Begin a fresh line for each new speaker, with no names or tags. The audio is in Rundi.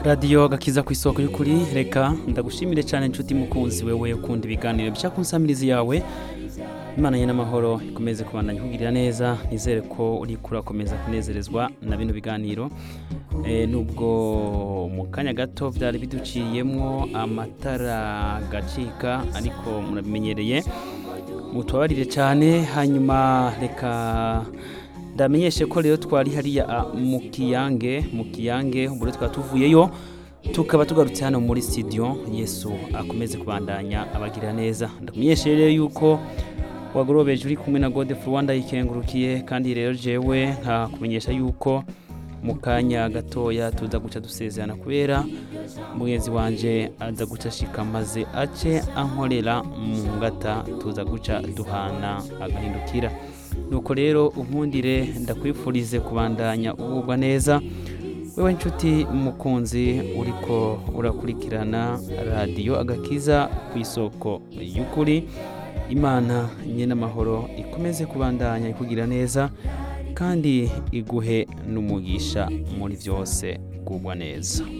radiyo gakiza ku isoko y'ukuri reka ndagushimire cyane inshuti mukunzi wewe ukunda ibiganiro bica ku nsamirizi yawe imana ye n'amahoro ikomeze kubandanya ikugirira neza nizere ko uri kurakomeza kunezerezwa na bino biganiro Eh, nubwo mu kanya gato byari biduciyemwo amatara gacika ariko murabimenyereye mutubabarire cyane hanyuma reka ndamenyeshe ko rero twari hariya a, mu kiyange mu kiyange ubwo rero twaba tuvuyeyo tukaba tugarutse hano muri studio yesu akomeze kubandanya abagirira neza ndakumenyeshe rero yuko wagorobeje uri kumwe na gode rwanda yikengurukiye kandi rero jewe nkakumenyesha yuko mu kanya gatoya tuza guca dusezerana kubera mugenzi wanje aza guca ashika maze ace ankorera mu ngata tuza guca duhana agahindukira nuko rero unkundire ndakwifurize kubandanya ugubwa neza wewe nshuti mukunzi uriko urakurikirana radiyo agakiza ku isoko y'ukuri imana nye n'amahoro ikomeze kubandanya ikugira neza kandi iguhe n'umugisha muri byose kugwa neza